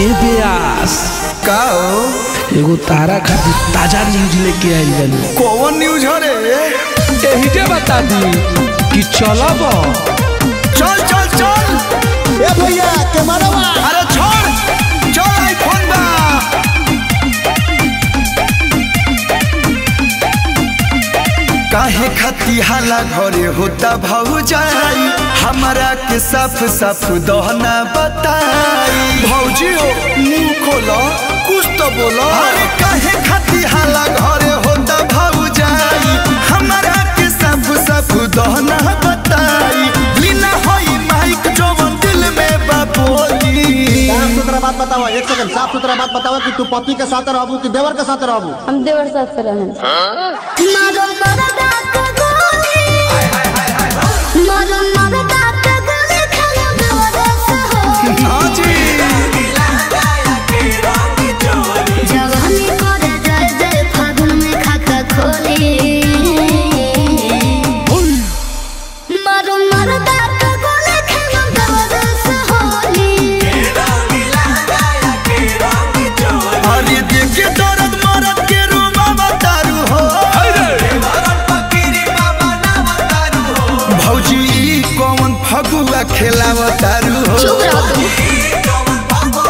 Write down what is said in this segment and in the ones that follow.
ए ब्यास का हो एगो तारा खातिर ताजा न्यूज लेके आइल बानी कौन न्यूज हो रे एही के बता दी कि चलब चल चल चल ए भैया कैमरावा अरे छोड़ चल आईफोन बा काहे खती हाला घरे होता भौजाई हमरा के साफ साफ दहना बताई भौजी हो मुंह खोलो कुछ तो बोलो अरे काहे खती हाला घरे होता भौजाई हमरा के साफ साफ दहना बताई लीना होई माइक जवन दिल में बापोली साफ सुथरा बात बताओ एक सेकंड साफ सुथरा बात बताओ कि तू पति के साथ रहबू कि देवर के साथ रहबू हम देवर साथ से रहें मारो मरदा के गोली मारो मरदा के गोली खाना बेवरस हो हाँ जी जवानी करे जय जय फागुन में खाता खोली मारो मरदा के गोली खाना बेवरस होली अरे देखे दर्द मरद के रूमा बतारू हो भौजी ई कौन फगुआ खेलावतारू हो चुप रहो तुम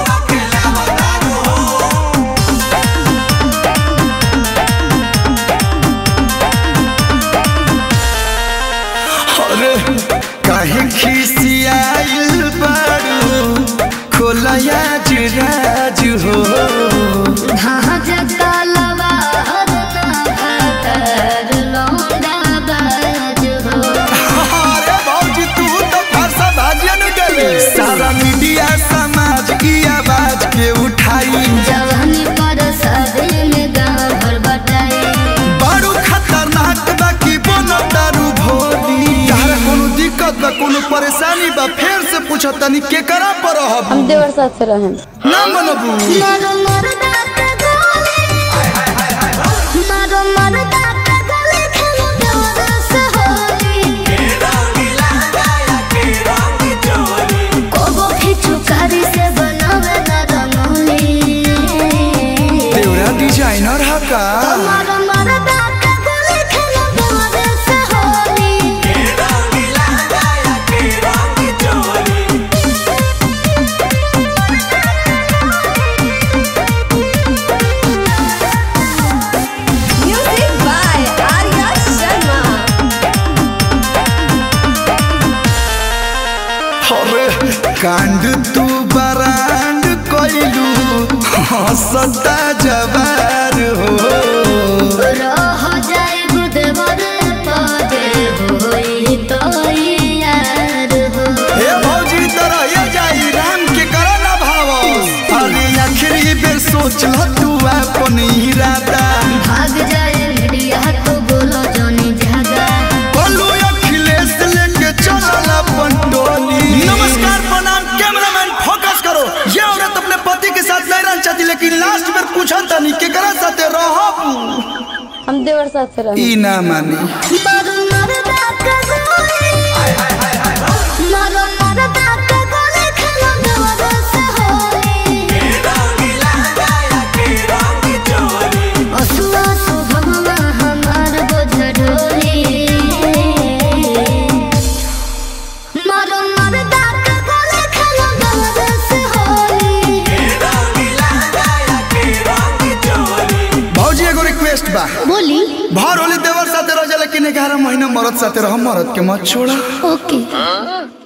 अरे काहे खिसियाइल बारू खोलया जुराज हो हाँ जगता लवा हरना भातर लौंडा बाज हो अरे भौजी तू तो फरसा भाजन गले सारा मीडिया समाज की आवाज के उठाई जवानी पर शादी में गाँव भर बटाई बारू खतरनाक बा की बोनो दारू भोली यार कोनो दिक्कत बा कोनो परेशानी बा फेर से पूछो तनी के करा पर रहब हम देवर साथ से रहें ना मनबू मारो मरदा के गोली मारो मरदा के गोली खेलो बेवरस होली कोगो खिचू कारी से बनावे ना रंगोली देवरा डिजाइनर हा का मारो मरदा के गोली खेलो बेवरस होली म्यूजिक बाय आर्या शर्मा अरे कांड तू बरांड कोइलू हंसता जवार हो रह जाए गुदवर पदे होई तो यार हो हे भौजी तरह ये जाई राम के करा ना भाव अरे आखिरी बेर सोच ल तू अपन इरादा भाग जाए मीडिया तो बोलो जोनी जागा बोलू अखिलेश लेके चलल अपन टोली नमस्कार प्रणाम कैमरामैन फोकस करो ये औरत अपने पति के साथ नहीं रहना चाहती लेकिन लास्ट में पूछा तनी केकरा साथे रहब हम देवर साथ से रहें ई ना मानी मारो मरदा के गोली मारो मरदा के गोली खेलो बेवरस होली असुआ सुभगवा हमार बोझ ढोली मारो मरदा के गोली खेलो बेवरस होली भौजी एगो रिक्वेस्ट बा बोली भर होली देवर साथे रह जा लेकिन ग्यारह महीना मरद साथे रह मरद के मत छोड़ा ओके